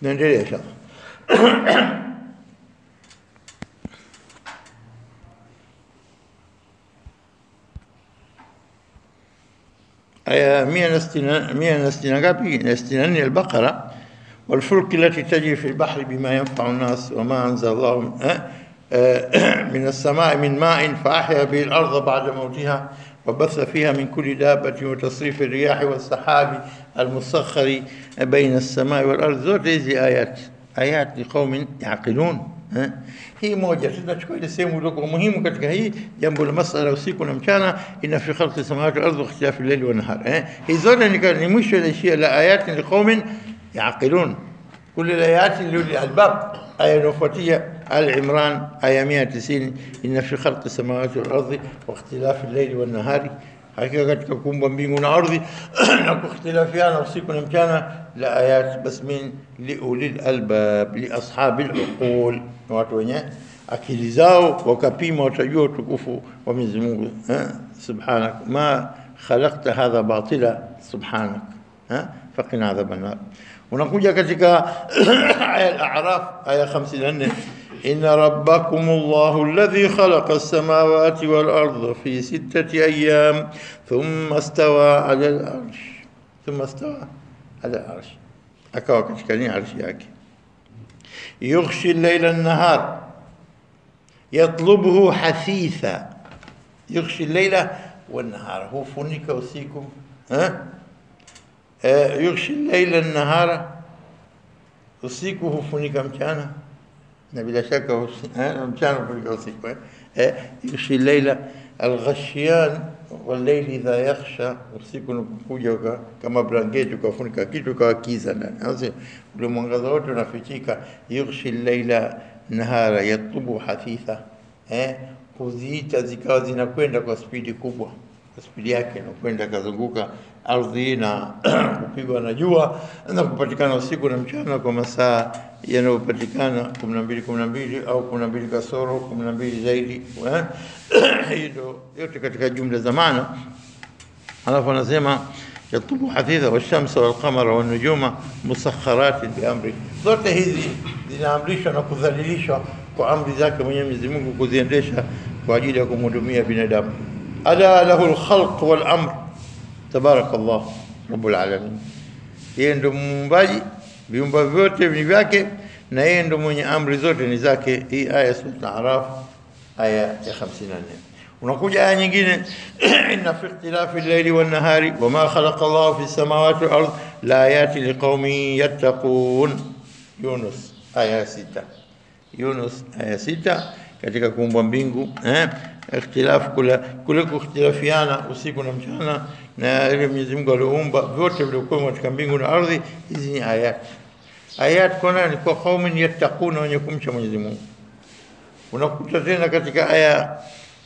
naendelea inshallah aya 164 164 البقرة والفلك التي تجري في البحر بما ينفع الناس وما أنزل الله من, من السماء من ماء فأحيا به الأرض بعد موتها وبث فيها من كل دابة وتصريف الرياح والسحاب المسخر بين السماء والأرض zote hizi ayat ayat liqaumin yaqilun eh? hii moja tunachukua ile sehemu iliyokuwa muhimu katika hii jambo la masala usiku na mchana ina fi khalqi samawati wal ardi wa ikhtilafi al-layli wan nahar eh? hii zote ni ni mwisho inaishia la ayat liqaumin yaqilun كل الآيات اللي الباب آية نوفاتية آل عمران آية 190 إن في خلق السماوات والأرض واختلاف الليل والنهار hakika katika kuumba mbingu na ardhi na kukhtilafiana usiku na mchana la ayat bas min liulil albab li ashabil uqul watu wenye akili zao wakapima watajua utukufu wa Mwenyezi Mungu subhanak ma khalaqta hadha batila subhanak faqina adhaban nar unakuja katika aya al-a'raf aya 54 إن ربكم الله الذي خلق السماوات والأرض في ستة أيام ثم استوى على العرش ثم استوى على العرش أكوا كشكالين عرش ياكي يغشي الليل النهار يطلبه حثيثا يغشي الليل والنهار هو فنك وسيكم ها أه؟ يغشي الليل النهار usiku hufunika mchana na bila shaka mchana hufunika usiku eh yushi laila alghashiyan والليل idha yakhsha usiku unapokuja kama blanketi ukafunika kitu kawa kiza ndani sasa ule mwangaza wote unafichika yughshi laila nahara yatlubu hafitha eh kuziita zikawa zinakwenda kwa spidi kubwa kwa spidi yake inakwenda kazunguka ardhi na kupigwa na jua na kupatikana usiku na mchana kwa masaa yanayopatikana 12 12 au 12 kasoro 12 zaidi hiyo yote katika jumla za maana alafu anasema yatubu hafidha washamsa walqamara wanujuma musakharatin biamri zote hizi zinaamrishwa na kudhalilishwa kwa amri zake mwenyewe Mwenyezi Mungu kuziendesha kwa ajili ya kumhudumia binadamu ala lahu alkhalq wal amr tabarak Allah rabbul alamin yeye ndo muumbaji viumba vyote ni vyake na yeye ndo mwenye amri zote ni zake hii aya sura al-araf aya ya 54 unakuja aya nyingine inna fi ikhtilafi al-layli wan-nahari wama khalaqa Allah fi samawati wal-ard la ayati liqaumin yattaqun Yunus aya 6 Yunus aya 6 katika kuumba mbingu eh ikhtilafu kule kule kukhtilafiana usiku na mchana na ile Mwenyezi Mungu aliumba vyote vilivyokuwa katika mbingu na ardhi hizi ni ayat ayat kwa nani kwa qaumin yattaquna wenye kumcha Mwenyezi Mungu unakuta tena katika aya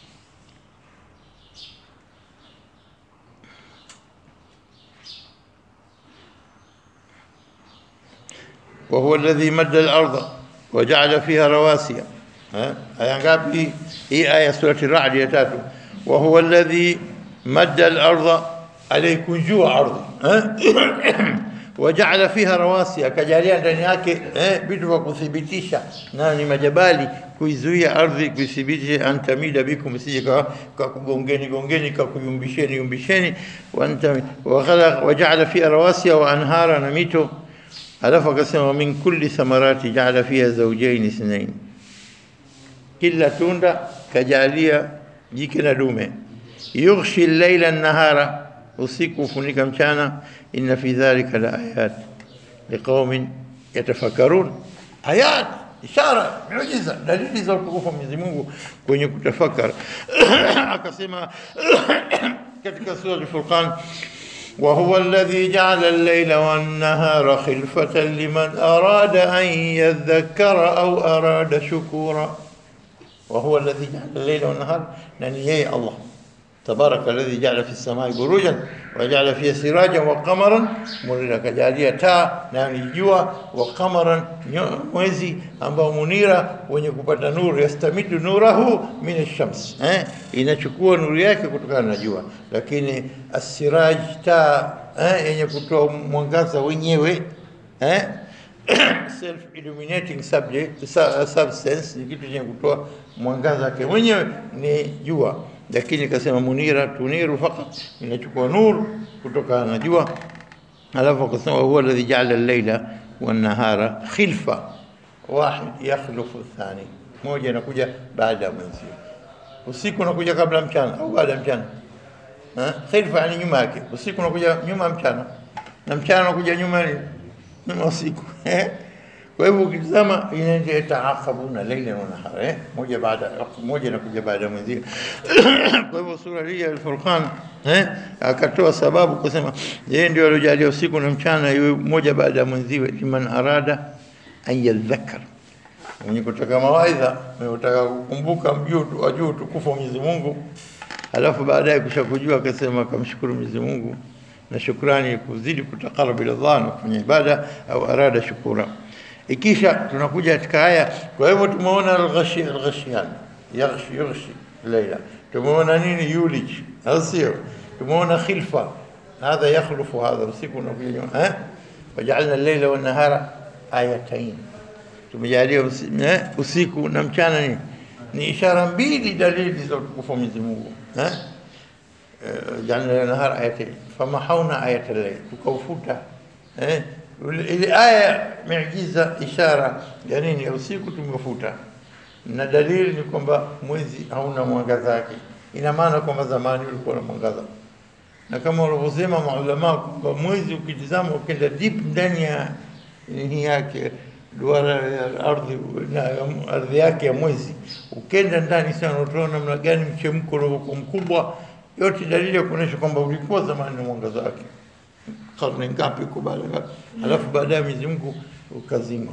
وهو الذي مد الأرض وجعل فيها رواسي aya ngapi hii aya surati ar-ra'd ya tatu wa huwa alladhi madda al-ardha alaykunjua ardhi waja'ala fiha rawasi akajalia ndani yake eh vitu vya kuthibitisha nayo ni majabali kuizuia ardhi kuithibitisha antamida bikum sije kwa kugongeni gongeni kwa kuyumbisheni yumbisheni wa anta wa khalaq waja'ala fiha rawasi wa anhara na mito alafu akasema min kulli thamarati ja'ala fiha zawjayn ithnayn kila tunda kajalia jike na dume yughshi al-layla an-nahara usiku ufunika mchana inna fi dhalika la ayat liqaumin yatafakkarun ayat ishara miujiza dalili za utukufu wa Mwenyezi Mungu kwenye kutafakar akasema katika sura al-Furqan وهو الذي جعل الليل والنهار خلفة لمن أراد أن يذكر أو أراد شكورا وهو الذي جعل الليل والنهار ننيه الله تبارك الذي جعل في السماء بروجا وجعل فيها سراجا وقمرا منيرا كجالية تا نani jua wa qamaran mwezi ambao munira wenye kupata nuru yastamidu nurahu min ash-shams eh inachukua nuru yake kutokana na jua lakini asiraj ta eh yenye kutoa mwangaza wenyewe eh self illuminating subject su- substance ni kitu chenye kutoa mwangaza wake mwenyewe ni jua lakini akasema munira tuniru fakat inachukua nuru kutokana na jua alafu akasema huwa alladhi jaala al-laila wan-nahara khilfa wahid yakhlufu athani moja inakuja baada ya mwenzio usiku unakuja kabla mchana au baada ya mchana Ha? khilfa yani nyuma yake usiku unakuja nyuma ya mchana na mchana unakuja nyuma ya nini? nyuma ya usiku kwa hivyo ukitazama inaenda yataaqabuna laila wa nahara eh? moja baada moja inakuja baada ya mwenzio kwa hivyo sura hii ya al-Furqan eh akatoa sababu kusema yeye ndio aliyojalia usiku na mchana iwe moja baada ya mwenziwe liman arada an yadhakkar mwenye kutaka mawaidha mwenye kutaka kukumbuka mjuu wajuu tukufu wa Mwenyezi Mungu alafu baadaye kisha kujua akasema akamshukuru Mwenyezi Mungu na shukrani kuzidi kutaqarrab ila Allah na kufanya ibada au arada shukura ikisha tunakuja katika aya kwa hivyo tumeona al-ghashi al-ghashiyan yaghshi yaghshi layla tumeona nini yulij au sio tumeona khilfa هذا يخلف هذا usiku unakuja nyuma eh wajalna al-layla wan-nahara ayatayn tumejalia usi- eh, usiku na mchana ni ni ishara mbili dalili za utukufu wa Mwenyezi Mungu eh Eh, jalna nahar ayatayn famahawna ayata al-layl tukaufuta eh ule- ile aya miujiza ishara ya nini ya usiku tumefuta na dalili ni kwamba mwezi hauna mwangaza wake ina maana kwamba zamani ulikuwa na mwangaza na kama walivyosema maulama kwamba mwezi ukitizama ukienda deep ndani ya nini yake duara ya ardhi na ardhi yake ya mwezi ukenda ndani sana utaona namna gani mchemko ulivyokuwa mkubwa yote dalili ya kuonyesha kwamba ulikuwa zamani na mwangaza wake karne ngapi huko baada ngapi alafu baadaye Mwenyezi Mungu ukazima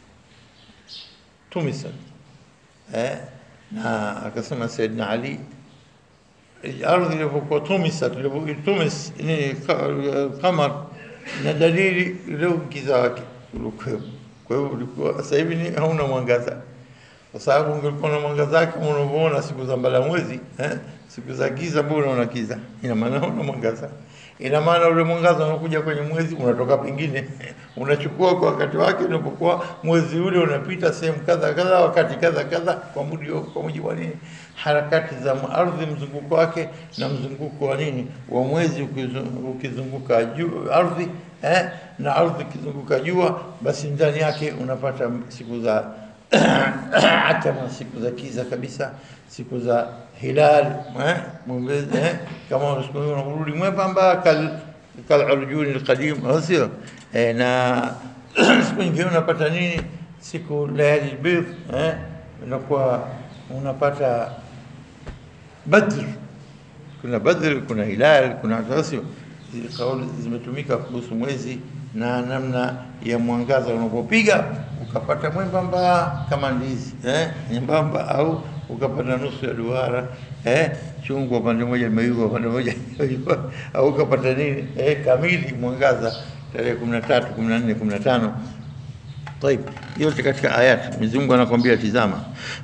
tumisa eh na akasema Saidina Ali ardhi ilivyokuwa tumisat ilivyotumis ni ka- kamar na dalili ile giza wake ulikuwa kwa hiyo ulikuwa sasa hivi ni hauna mwangaza kwa sababu ungekuwa na mwangaza wake kama unavyoona siku za mbala mwezi eh? siku za giza bado unaona giza ina maana hauna mwangaza ina maana ule mwangaza unakuja kwenye mwezi unatoka pengine unachukua kwa wakati wake unapokuwa mwezi ule unapita sehemu kadha kadha wakati kadha kadha kwa mujibu kwa mujibu wa nini harakati za ardhi mzunguko wake na mzunguko wa nini wa mwezi ukizu- ukizunguka juu ardhi eh, na ardhi ikizunguka jua basi ndani yake unapata siku za atama siku za kiza kabisa siku za hilal eh, mwezi, eh, kama siku hiyo unarudi mwembamba kal kalurjuni alqadim au sio eh, na siku nyingine unapata nini siku layali albidh eh, unakuwa unapata badr kuna badr kuna hilal kuna tasio kauli zimetumika kuhusu mwezi na namna ya mwangaza unapopiga ukapata mwembamba kama ndizi eh, nyembamba au ukapata nusu ya duara eh, chungwa upande mmoja limeiva upande mmoja limeiva, au ukapata nini eh, kamili mwangaza tarehe 13 14 15 طيب yote katika ayat Mwenyezi Mungu anakwambia tizama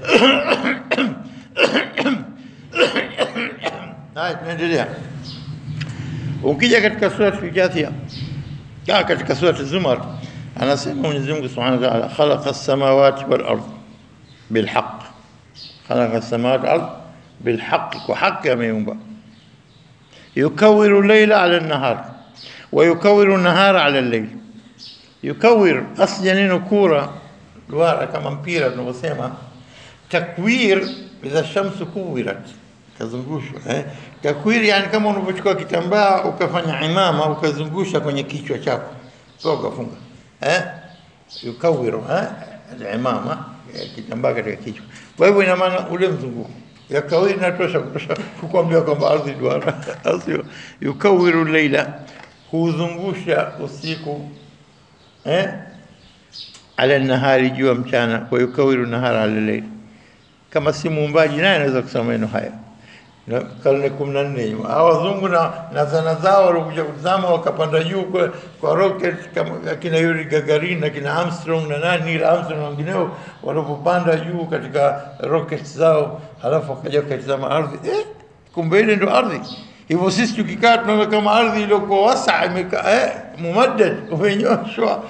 haya tunaendelea ukija katika sura al-Jathia ah katika sura az-Zumar anasema Mwenyezi Mungu Subhanahu wa Ta'ala khalaqa as-samawati wal ard bil haqq khalaqa as-samawati wal ard bil haqq kwa haki ameumba yukawiru layla ala an-nahar wa yukawiru an-nahara ala al-layl yukawir asli neno kura duara kama mpira tunavyosema takwir idha shamsu kuwirat kazungushwa eh? takwir yani kama unavyochukua kitambaa ukafanya imama ukazungusha kwenye kichwa chako sio ukafunga eh? yukawiru eh? imama eh, kitambaa katika kichwa kwa hivyo ina maana ule mzunguko ya kawiri inatosha kutosha kukwambia kwamba ardhi duara au sio yukawiru leila huzungusha usiku eh ala nahari jua mchana wa yukawiru nahara ala layl kama si muumbaji naye anaweza kusema maneno haya na karne 14 nyuma hawa wazungu na na zana zao walikuja kutazama wakapanda juu kwa, kwa rocket kama akina Yuri Gagarin na kina Armstrong na nani Neil Armstrong na wengineo walipopanda juu katika rocket zao halafu wakaja wakatazama ardhi eh kumbe ile ndo ardhi hivyo sisi tukikaa tunaona kama ardhi iliyokuwa wasa imekaa eh mumaddad umenyoshwa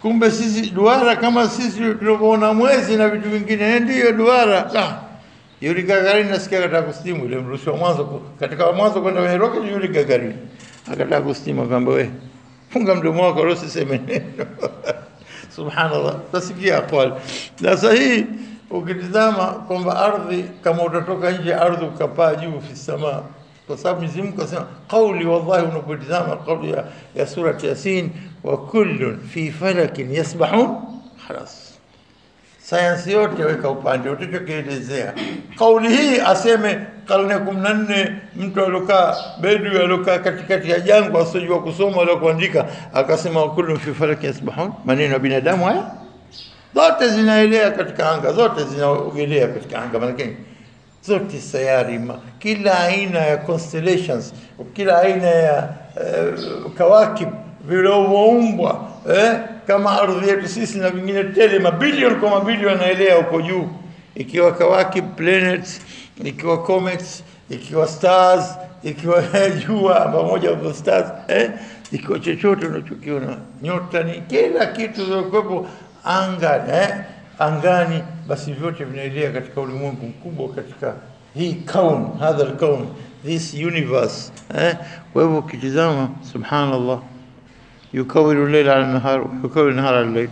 kumbe sisi duara kama sisi tunavyoona mwezi na vitu vingine, ndiyo duara. La, Yuri Gagarin nasikia kataka kustimu, ile mrushwa mwanzo ku- katika mwanzo kwenda kwenye rocket, Yuri Gagarin akataka kustimu, akaamba we funga mdomo wako, wala usiseme neno. Subhanallah, tasikia aqwal. Sasa hii ukitizama kwamba ardhi, kama utatoka nje ya ardhi ukapaa juu fi samaa, kwa sababu Mwenyezi Mungu asema qauli, wallahi, unapotizama kauli ya, ya surati Yasin, wa kullun fi falakin yasbahun, khalas sayansi yote weka upande, utachokielezea kauli hii aseme karne kumi na nne mtu aliokaa bedu aliokaa katikati ya jangwa asiojua kusoma wala kuandika akasema wakulu fi falaki yasbahun, maneno ya binadamu haya zote zinaelea katika anga, zote zinaogelea katika anga, maanake zote sayari ma, kila aina ya constellations, kila aina ya uh, kawakib vilivyoumbwa eh, kama ardhi yetu sisi na vingine tele, mabilioni kwa mabilioni yanaelea huko juu, ikiwa kawakib planets, ikiwa comets, ikiwa stars, ikiwa jua pamoja na stars eh, ikiwa chochote unachokiona nyota, ni kila kitu zilizokuwepo angani eh, angani, basi vyote vinaelea katika ulimwengu mkubwa, katika hii kaun, hadha alkaun, this universe eh. Kwa hivyo ukitizama, subhanallah, yukawiru leila ala nahar, yukawiru nahar ala leil,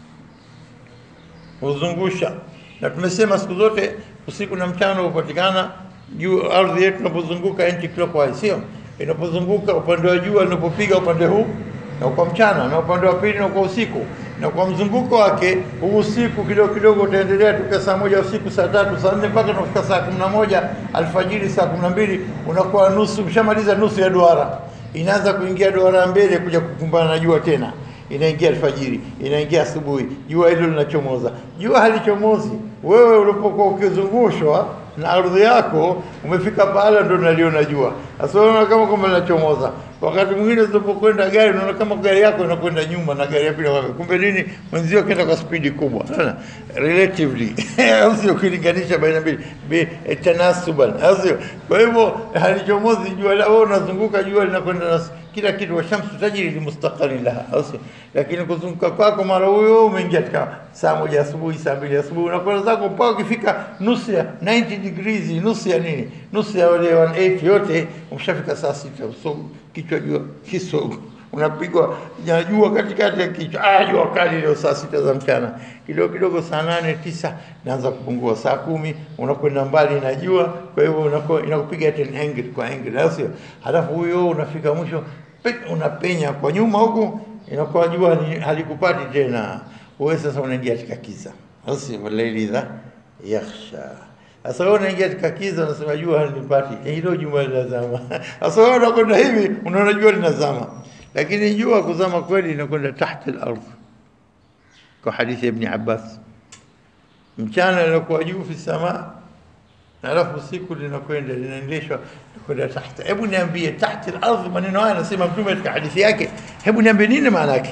huzungusha. Na tumesema siku zote usiku na mchana hupatikana juu ardhi yetu inapozunguka anti clockwise, sio inapozunguka upande wa jua linapopiga upande huu na kwa mchana na upande wa pili na kwa usiku na kwa mzunguko wake huu usiku kidogo kidogo utaendelea tuka saa moja usiku saa tatu saa nne mpaka unafika saa kumi na moja alfajiri saa kumi na mbili unakuwa nusu ushamaliza nusu ya duara inaanza kuingia duara mbele kuja kukumbana na jua tena inaingia alfajiri inaingia asubuhi jua hilo linachomoza jua halichomozi wewe ulipokuwa ukizungushwa na ardhi yako umefika pahala ndo naliona jua sasa unaona kama kwamba linachomoza wakati mwingine unapokwenda gari unaona kama gari yako inakwenda nyuma na gari ya pili wakati kumbe nini mwenzio kaenda kwa spidi kubwa Unaona? relatively au sio ukilinganisha baina mbili bi- eh, tanasuban au sio kwa hivyo halichomozi jua la wewe unazunguka jua linakwenda na kila kitu wa shamsu tajri limustaqalin laha au sio lakini kuzunguka kwako mara huyo umeingia katika saa moja asubuhi saa mbili asubuhi unakwenda zako mpaka ukifika nusu ya 90 degrees nusu ya nini nusu ya wale 180 yote umeshafika saa sita so kichwa jua kisogo unapigwa ya jua katikati ya kichwa ah jua kali leo saa sita za mchana kidogo kidogo saa nane tisa naanza kupungua saa kumi unakwenda mbali na jua kwa hivyo unakuwa- inakupiga tena angle kwa angle au sio halafu huyo unafika mwisho pe- unapenya kwa nyuma huku inakuwa jua ni- halikupati tena wewe sasa unaingia katika kiza au sio walaili dha yakhsha sasa wewe unaingia katika kiza unasema jua halipati hilo jua linazama sasa wewe unakwenda hivi unaona jua linazama lakini jua kuzama kweli inakwenda tahta al-ardh kwa hadithi ya Ibn Abbas mchana linakuwa juu fi samaa na alafu usiku linakwenda linaendeshwa kwenda tahta hebu niambie tahta al-ardh maneno haya anasema mtume katika hadithi yake hebu niambie nini maana yake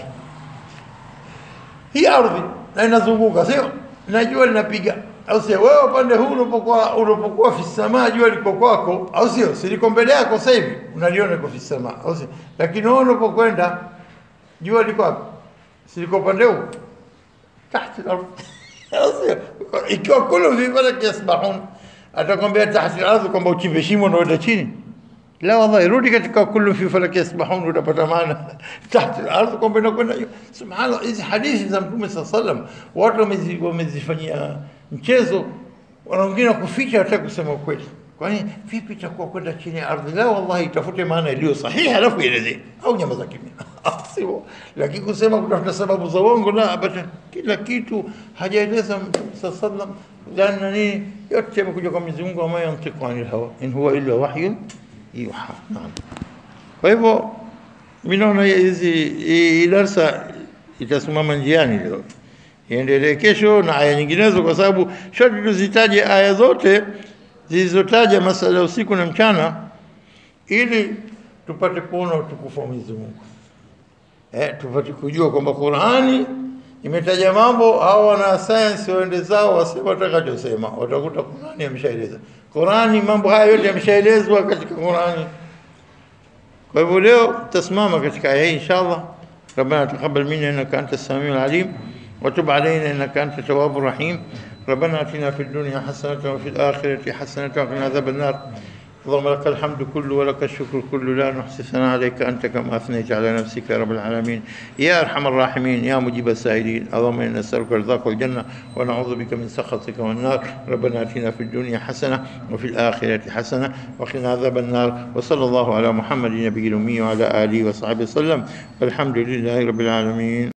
hii ardhi na inazunguka sio na jua linapiga au sio wewe upande huu unapokuwa unapokuwa fi samaa jua liko kwako au sio si liko mbele yako sasa hivi unaliona liko fi samaa au sio lakini wewe unapokwenda jua liko wapi si liko upande huu tahta al-ardh au sio ikiwa kullu fi falaki yasbahun atakwambia tahta al-ardh kwamba uchimbe shimo na uende chini la wallahi rudi katika kullu fi falaki yasbahun utapata maana tahta al-ardh kwamba inakwenda juu subhanallah hizi hadithi za mtume sallallahu alaihi wasallam watu wamezi- wamezifanyia mchezo wana wengine kuficha hata kusema ukweli kwani vipi itakuwa kwenda chini ya ardhi la wallahi itafute maana iliyo sahihi alafu ielezee au nyama za kimya sio lakini kusema kutafuta sababu za uongo la abada kila kitu hajaeleza mtume sallallahu alaihi wasallam lana nini yote yamekuja kwa Mwenyezi Mungu ama yantiqu anil hawa in huwa illa wahyun yuha naam kwa hivyo mimi naona hizi hii darsa itasimama njiani leo iendelee kesho na aya nyinginezo, kwa sababu shoti tuzitaje aya zote zilizotaja masala ya usiku na mchana, ili tupate kuona utukufu wa Mwenyezi Mungu eh, tupate kujua kwamba Qur'ani imetaja mambo au wana science waende zao wasema watakachosema, watakuta Qur'ani ameshaeleza. Qur'ani mambo haya yote yameshaelezwa katika Qur'ani. Kwa hivyo leo tutasimama katika aya hii inshallah, ربنا تقبل منا إنك أنت السميع العليم وتب علينا إنك أنت التواب الرحيم ربنا آتنا في الدنيا حسنة وفي الآخرة حسنة وقنا عذاب النار اللهم لك الحمد كله ولك الشكر كله لا نحصي ثناء عليك أنت كما أثنيت على نفسك يا رب العالمين يا أرحم الراحمين يا مجيب السائلين اللهم إنا نسألك رضاك والجنة ونعوذ بك من سخطك والنار ربنا آتنا في الدنيا حسنة وفي الآخرة حسنة وقنا عذاب النار وصلى الله على محمد نبي الأمي وعلى آله وصحبه وسلم والحمد لله رب العالمين